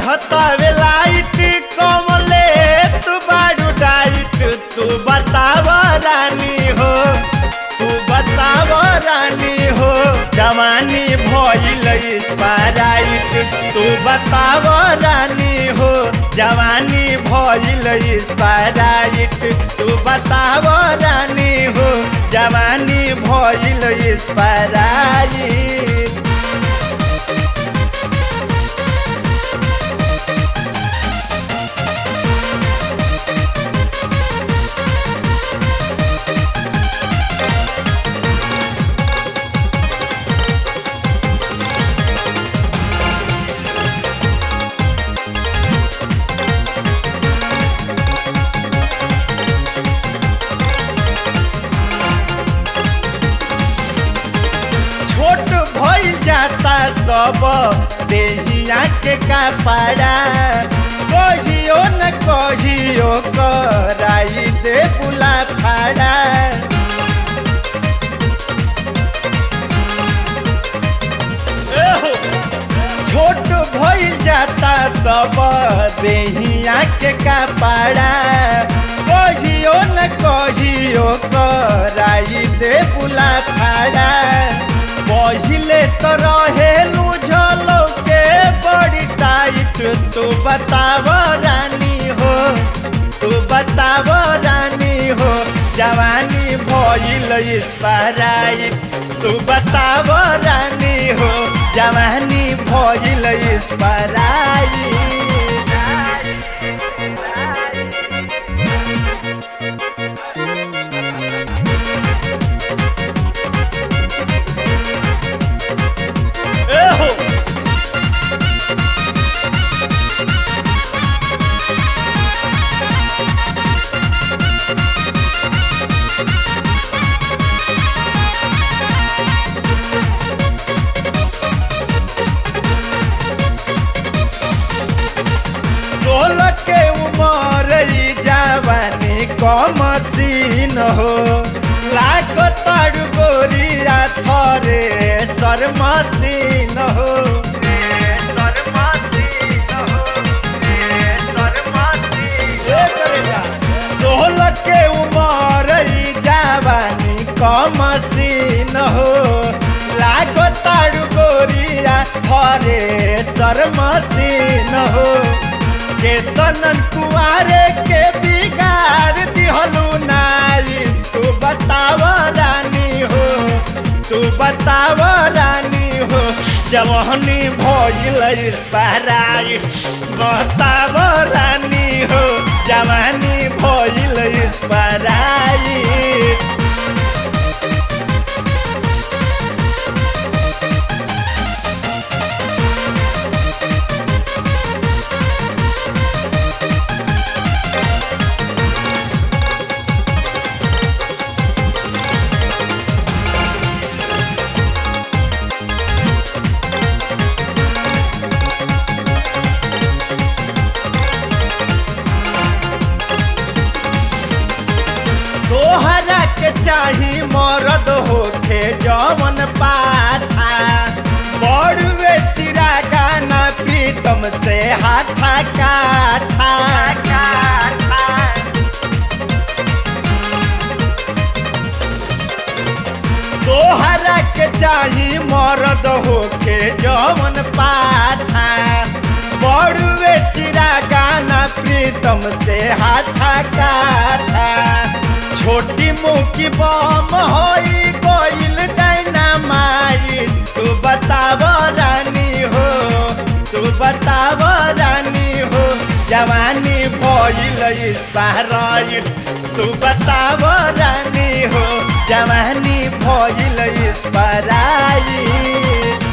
बढ़तावे light कमले तू बारू डाइट तू बताव रानी हो तू बताव रानी हो जवानी भइल स्पाराइट तू बताव रानी हो जवानी भइल स्पाराइट तू बताव रानी हो जवानी भइल स्पाराइट छोट भइल जाता सब देहिया के कपड़ा कहियो न कहियो कराई दे बुला फाड़ा एहो, छोट भइल जाता सब देहिया के कपड़ा कहियो न कहियो कराई दे बुला फाड़ा पहिले तो रहेलू झलो के बड़ी टाइट तू बताव रानी हो तू बताव रानी हो जवानी भइल स्पाराइट तू बताव रानी हो जवानी भइल स्पाराइट एहो सोलह के उमर ई जवानी कम सीन हो लाख तारू गोरिया थरे सर मसीन हो सोलह के उमर ई जवानी कम सीन हो लागो तारू गोरिया थरे सर मसीन हो केतनन कुआरे के बिगाड़ दिहलू नाई तू बताव रानी हो तू बताव रानी हो जवानी भइल स्पाराई बताव रानी हो जवानी भइल स्पाराई तोहरा के चाही मरद होखे जवन पाथा बड़ुए चिरा गाना प्रीतम से हाथा काठा तोहरा के चाही मरद होके जवन पाथा बड़ुए चिरा गाना प्रीतम से हाथा काठा छोटी मुखी बम होई कोइल डायनामाइट तू बताव रानी हो तू बताव रानी हो जवानी भइल स्पाराइट तू बताव रानी हो जवानी भइल स्पाराइट